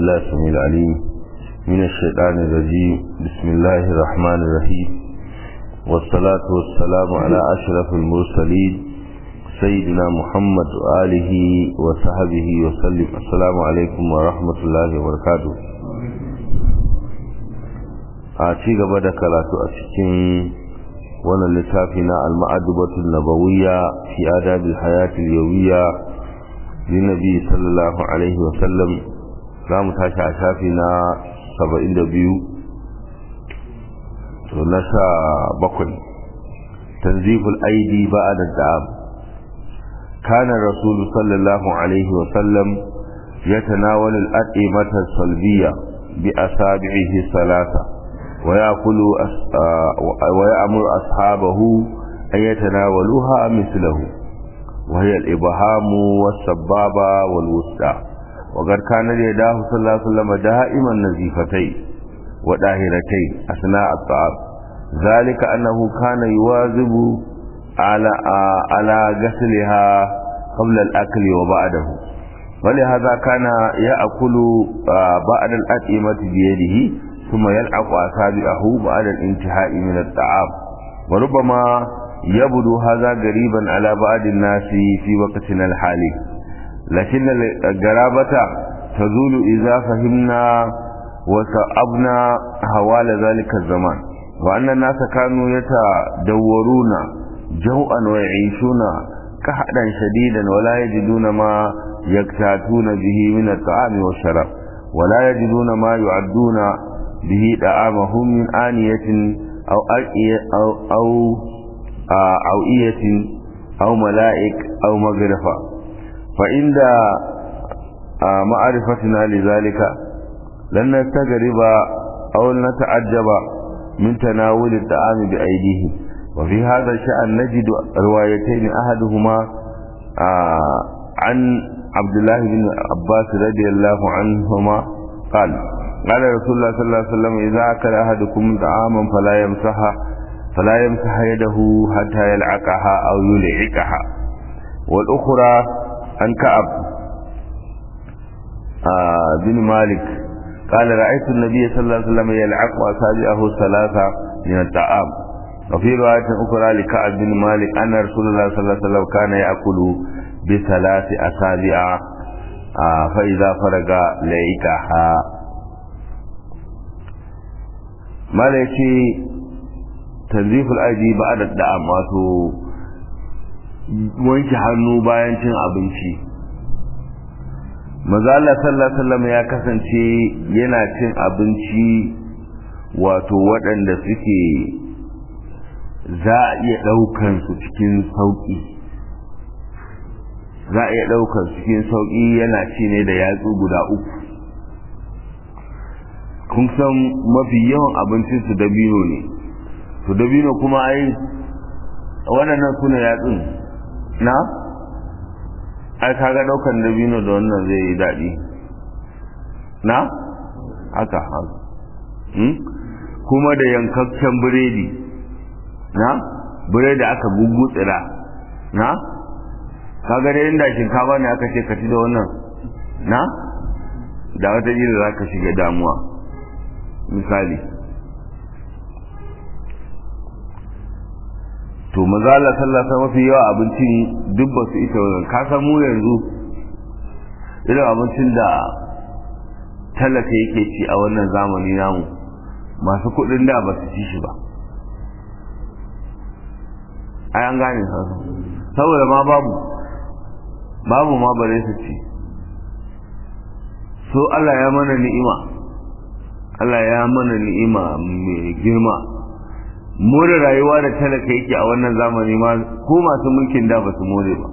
بالله السميع العليم من الشيطان الرجيم بسم الله الرحمن الرحيم والصلاة والسلام على أشرف المرسلين سيدنا محمد وآله وصحبه وسلم السلام عليكم ورحمة الله وبركاته a ci gaba da karatu a cikin wannan littafi na al-ma'adubatul nabawiyya fi adabil hayatil yawiyya li nabi sallallahu alaihi wa sallam za mu tashi a shafi na 72 to na sha bakwai tanziful aidi ba'da da'am kana rasul sallallahu alaihi wa sallam يتناول الأطعمة الصلبية بأصابعه ثلاثة ويأكل ويأمر أصحابه أن يتناولوها مثله وهي الإبهام والسبابة والوسطى وقد كان يداه صلى الله عليه وسلم دائما نزيفتين وداهرتين أثناء الطعام ذلك أنه كان يواظب على على غسلها قبل الأكل وبعده ولهذا كان يأكل بعد الأطعمة بيده ثم يلعق أصابعه بعد الانتهاء من الطعام وربما يبدو هذا غريبا على بعض الناس في وقتنا الحالي لكن الغرابة تزول إذا فهمنا وصعبنا حوال ذلك الزمان وأن الناس كانوا يتدورون جوعا ويعيشون كحدا شديدا ولا يجدون ما يكتاتون به من الطعام والشراب ولا يجدون ما يعدون به دعامهم من آنية أو أو أو أوئية أو ملائك أو مغرفة فعند معرفتنا لذلك لن نستغرب أو نتعجب من تناول الطعام بأيديهم وفي هذا الشأن نجد روايتين أحدهما عن عبد الله بن عباس رضي الله عنهما قال قال رسول الله صلى الله عليه وسلم إذا أكل أحدكم طعاما فلا يمسحها فلا يمسح يده حتى يلعقها أو يلعقها والأخرى عن كعب آه بن مالك قال رأيت النبي صلى الله عليه وسلم يلعق أصابعه ثلاثة من الطعام وفي رواية أخرى لكعب بن مالك أن رسول الله صلى الله عليه وسلم كان يأكل بثلاث أصابع آه فإذا فرغ لعقها mala ya ce tanziful aji ba da da'am wato wanke hannu bayan cin abinci mazala sallallahu ya kasance yana cin abinci wato waɗanda suke za a iya ɗaukan su cikin sauƙi za a iya ɗaukan su cikin sauƙi yana ci ne da yatsu guda uku kun san mafi yawan abincin su dabino ne to dabino kuma ai waɗannan suna yatsun na ai kaga ɗaukan dabino da wannan zai yi daɗi na haka haka kuma da yankakken biredi na biredi aka gugutsira na kaga da inda shinkafa ne aka ce ka ci da wannan na da wata za ka shiga damuwa misali to maza Allah sallasa mafi yawa abincin duk ba su ita wajen ka san mu yanzu irin abincin da talaka yake ci a wannan zamani namu masu kudin da ba su ci shi ba ai an gane saboda ma babu babu ma bare su ci so Allah ya mana ni'ima Allah ya mana ni'ima mai girma more rayuwa da talaka yake a wannan zamani ma ko masu mulkin da ba su more ba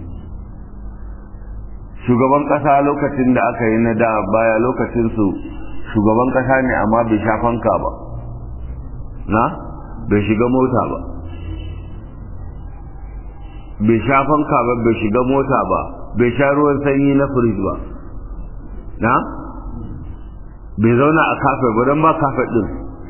shugaban kasa lokacin da aka yi na da baya lokacin su shugaban kasa ne amma bai sha fanka ba na bai shiga mota ba bai sha fanka ba bai shiga mota ba bai sha ruwan sanyi na firij ba na bai zauna a kafe ba don ba kafe din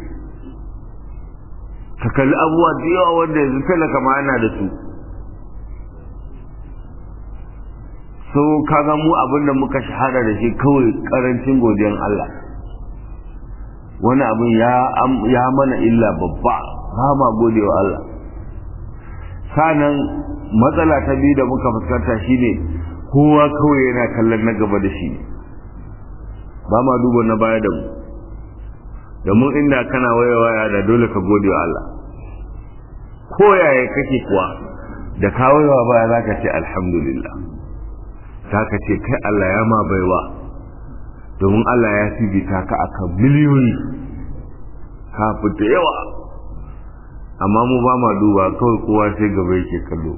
ka kalli abubuwa da yawa wanda yanzu talaka ma yana da su so kaga mu abinda muka shahara da shi kawai karancin godiyan Allah wani abin ya mana illa babba ba ma gode wa Allah sanan matsala ta biyu da muka fuskanta shine kowa kawai yana kallon na gaba da shi ba ma duba na baya da mu domin inda kana waya waya da dole ka gode wa Allah ko yaya kake kuwa da ka waya baya za ka ce alhamdulillah za ka ce kai Allah ya ma baiwa domin Allah ya fifita ka akan miliyoyi ka fita yawa amma mu ba ma duba kawai kowa sai gaba yake kallo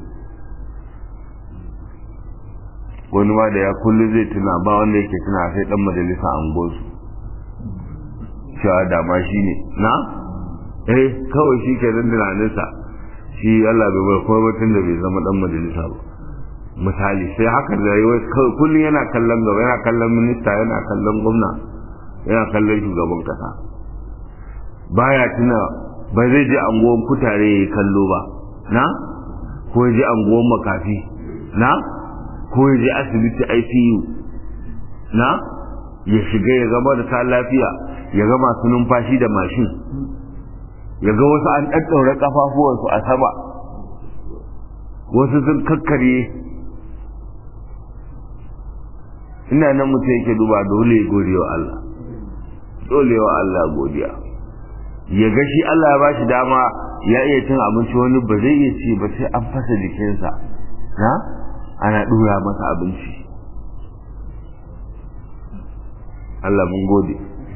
wani ma da ya kullu zai tuna ba wanda yake tuna sai dan majalisa an gosu cewa dama shi ne na eh kawai shi ke dan tunaninsa shi Allah bai bar kuma batun da bai zama dan majalisa ba misali sai haka da yi kawai kullum yana kallon gaba yana kallon minista yana kallon gwamna yana kallon shugaban kasa baya tuna ba zai je anguwan kutare ya yi kallo ba na ko ya je anguwan makafi na ko ya je asibiti ICU na ya shiga ya gama da ta lafiya ya ga masu numfashi da mashin ya ga wasu an ɗaɗɗaure ƙafafuwansu a sama wasu sun kakkarye ina nan mutum yake duba dole ya gode wa Allah dole wa Allah godiya ya ga shi Allah ya ba shi dama ya iya cin abinci wani ba zai iya ci ba sai an fasa jikinsa na ana ɗura masa abinci Allah mun gode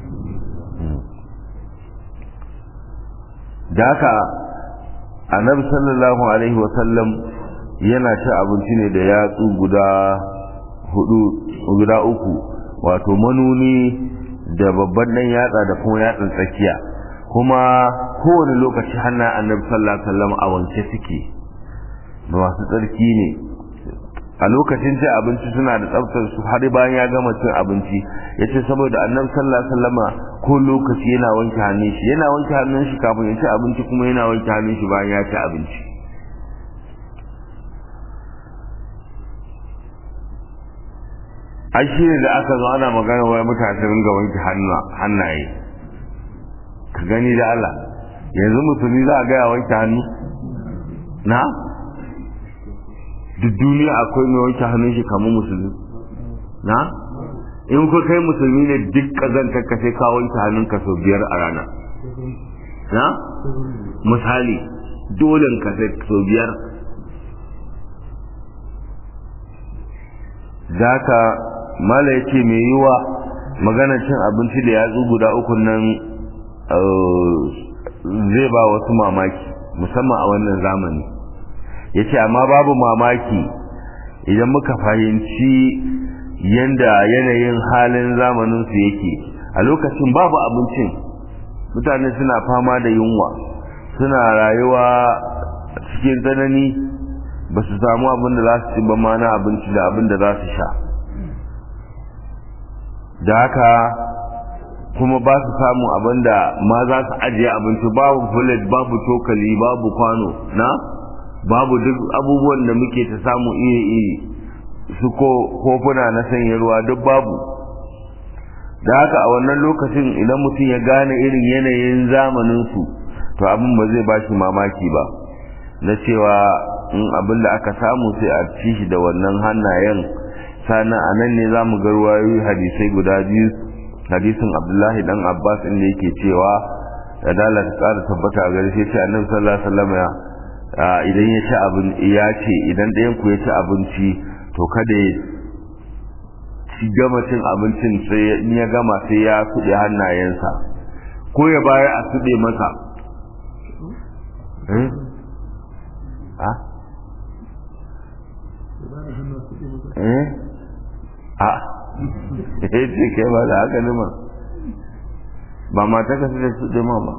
da haka annabi sallallahu alaihi wasallam yana ci abinci ne da yatsu guda hudu guda uku wato manuni da babban dan yatsa da kuma yatsan tsakiya kuma kowane lokaci hannun annabi sallallahu alaihi wasallam a wanke suke masu tsarki ne a lokacin cin abinci suna da tsaftar su har bayan ya gama cin abinci ya ce saboda annabi sallallahu alaihi wasallama ko lokaci yana wanke hannun shi yana wanke hannun shi kafin ya ci abinci kuma yana wanke hannun shi bayan ya ci abinci ai shi ne da aka zo ana magana wai mutane ringa wanke hannaye ka gani da Allah yanzu musulmi za a gaya wanke hannu na duk duniya akwai mai wanke hannun shi kamar musulmi na in ku kai musulmi ne duk kazantar ka sai ka wanke hannun ka sau biyar a rana na misali dole ka sai sau biyar za ka mala ya ce mai yiwa maganar cin abinci da yatsu guda uku nan zai ba wasu mamaki musamman a wannan zamani ya ce amma babu mamaki idan muka fahimci yadda yanayin halin zamaninsu yake a lokacin babu abincin mutane suna fama da yunwa suna rayuwa cikin tsanani ba su samu abin da za su ci ba ma na abinci da abin da za su sha da haka kuma ba su samu abin da ma za su ajiye abinci babu fulet babu cokali babu kwano na babu duk abubuwan da muke ta samu iri-iri su ko kofuna na sanya ruwa duk babu da haka a wannan lokacin idan mutum ya gane irin yanayin zamaninsu to abin ba zai ba shi mamaki ba na cewa in abin da aka samu sai a ci shi da wannan hannayen sannan a nan ne za mu ga ruwayoyi hadisai guda biyu hadisin abdullahi dan abbas inda yake cewa da dala ta tsara tabbata a gare shi annabi sallallahu alaihi wasallam ya idan ya ci abin ya ce idan ɗayan ku ya ci abinci to kada ya ci gama cin abincin sai in ya gama sai ya suɗe hannayensa ko ya bayar a suɗe masa eh a eh a eh ce ke ba da haka nima ba mata ka suɗe suɗe ma ba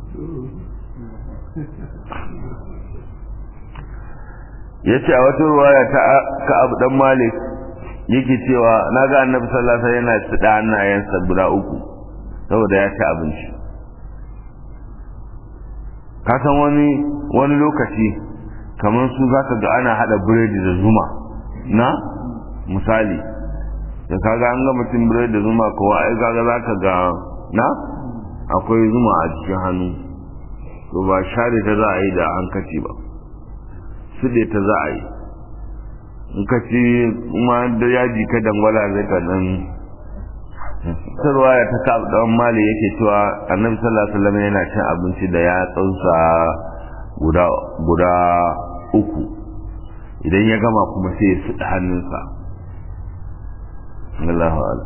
ya ce a wata ruwaya ta ka'ab dan malik yake cewa na ga annabi sallallahu alaihi wasallam yana tsida hannayensa guda uku saboda ya ci abinci ka san wani wani lokaci kamar su zaka ga ana hada biredi da zuma na misali da kaga an ga mutum birai da zuma kowa ai kaga za ka ga na akwai zuma a cikin hannu to ba share ta za a yi da hankaci ba su ta za a yi in ka ci ma da yaji ka dangwala zai ka dan sarwa ya ta ka dan mali yake cewa annabi sallallahu alaihi wasallam yana cin abinci da ya tsansa guda guda uku idan ya gama kuma sai ya suɗa hannunsa Allahu a'lam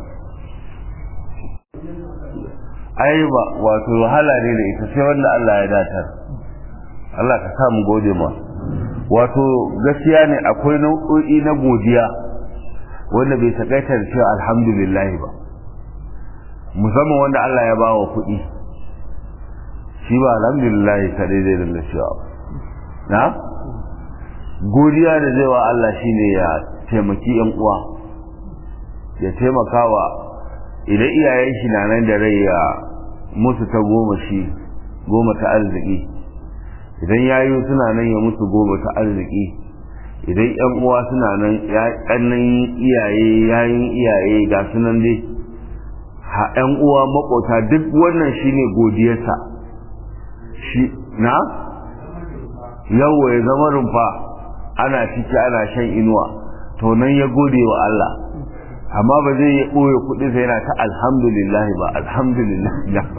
ai ba wato wahala ne da ita sai wanda Allah ya datar Allah ka sa mu gode ma wato gaskiya ne akwai nau'o'i na godiya wanda bai takaita da cewa alhamdulillah ba musamman wanda Allah ya bawa kuɗi shi ba alhamdulillah ta daidai da cewa na godiya da zai wa Allah shine ya taimaki yan uwa ya taimakawa idan iyayen shi na nan da rai ya musu ta goma shi goma ta arziki idan yayu suna nan ya musu goma ta arziki idan yan uwa suna nan ƙannan iyaye yayin iyaye ga sunan dai ha yan uwa makota duk wannan shine godiyarsa shi na yawo ya zama rumfa ana ciki ana shan inuwa to nan ya gode wa Allah amma ba zai yi ɓoye kuɗi sai yana ta alhamdulillah ba alhamdulillah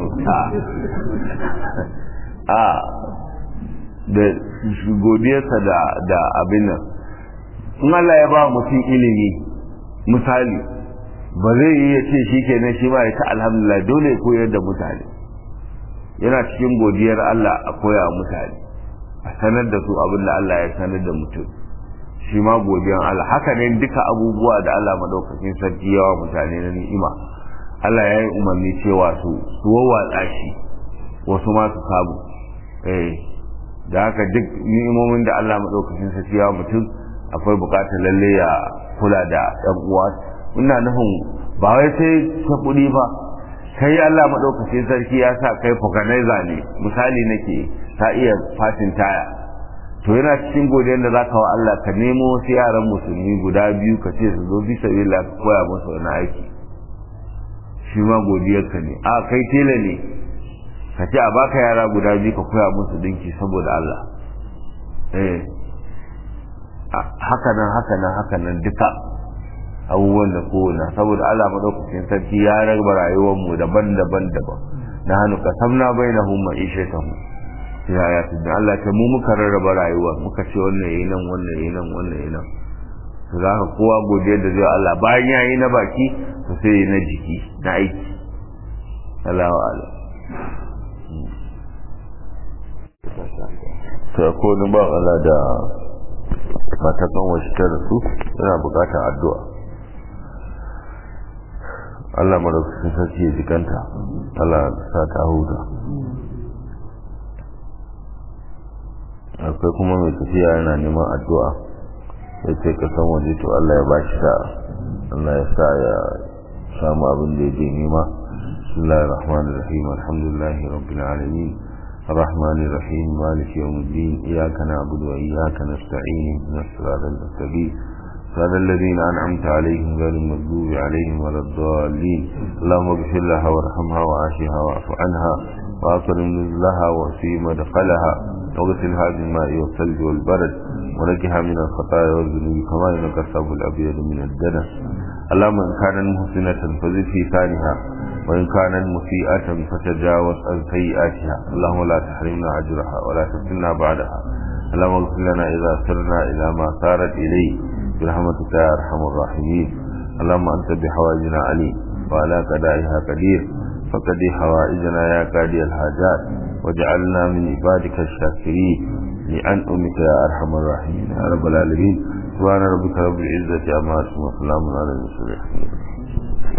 a da godiyarsa da da abin nan in Allah ya ba mutum ilimi misali ba zai yi ya ce shi kenan shi ma ya ta alhamdulillah dole ya koyar da mutane yana cikin godiyar Allah a koya mutane a sanar da su abin da Allah ya sanar da mutum shi ma godiyan Allah haka ne duka abubuwa da Allah madaukakin sarki yawa mutane na ni'ima Allah ya yi umarni cewa su su wawwatsa shi wasu ma su samu eh da haka duk ni'imomin da Allah madaukakin sarki yawa mutum akwai bukatar lalle ya kula da ɗan uwa ina nufin ba wai sai ta kuɗi ba kai Allah madaukakin sarki ya sa kai organizer ne misali nake ta iya fatin taya to yana cikin godiyar da zaka wa Allah ka nemo wasu yaran musulmi guda biyu ka ce su zo bisa billah ka koya musu wani aiki shi ma godiyar ka ne a kai tela ne ka ce a baka yara guda biyu ka koya musu dinki saboda Allah eh haka nan haka nan haka nan duka abubuwan da kowane saboda Allah madaukakin sarki ya raba rayuwar mu daban-daban daban na hannu ka samna bainahum ma'ishatahum ya ya da Allah ta mu muka rarraba rayuwa muka ce wannan yayi nan wannan yayi nan wannan yayi nan to za ka kowa godiya da zai Allah bayan ya yi na baki to sai yi na jiki na aiki Allahu ala to ko ni ba Allah da matakan wasu ta rasu yana bukatar addu'a Allah madaukakin sarki ya jikanta Allah sa ta huta akwai kuma mai tafiya yana neman addu'a ya ce kasan waje to Allah ya bashi sa'a Allah ya sa ya samu abin da ya je nema bismillahir rahmanir rahim alhamdulillahi rabbil alamin الرحمن الرحيم مالك يوم الدين إياك نعبد وإياك نستعين اهدنا الصراط المستقيم صراط الذين أنعمت عليهم غير المغضوب عليهم ولا الضالين اللهم اغفر لها وارحمها وعافها واعف عنها وأكرم نزلها وفي مدخلها واغسلها بالماء والثلج والبرد ونجها من الخطايا والذنوب كما ينقى الثوب الأبيض من الدنس اللهم إن كانت محسنة فزد في ثانها وإن كانت مسيئة فتجاوز عن سيئاتها اللهم لا تحرمنا أجرها ولا تفتنا بعدها اللهم اغفر لنا إذا سرنا إلى ما سارت إليه برحمتك يا أرحم الراحمين اللهم أنت بحوائجنا عليم وعلى قضائها قدير فقد حوائجنا يا قاضي الحاجات وجعلنا من عبادك الشاكرين لأنعمك يا أرحم الراحمين يا رب العالمين سبحان ربك رب العزة عما يصفون وسلام على المرسلين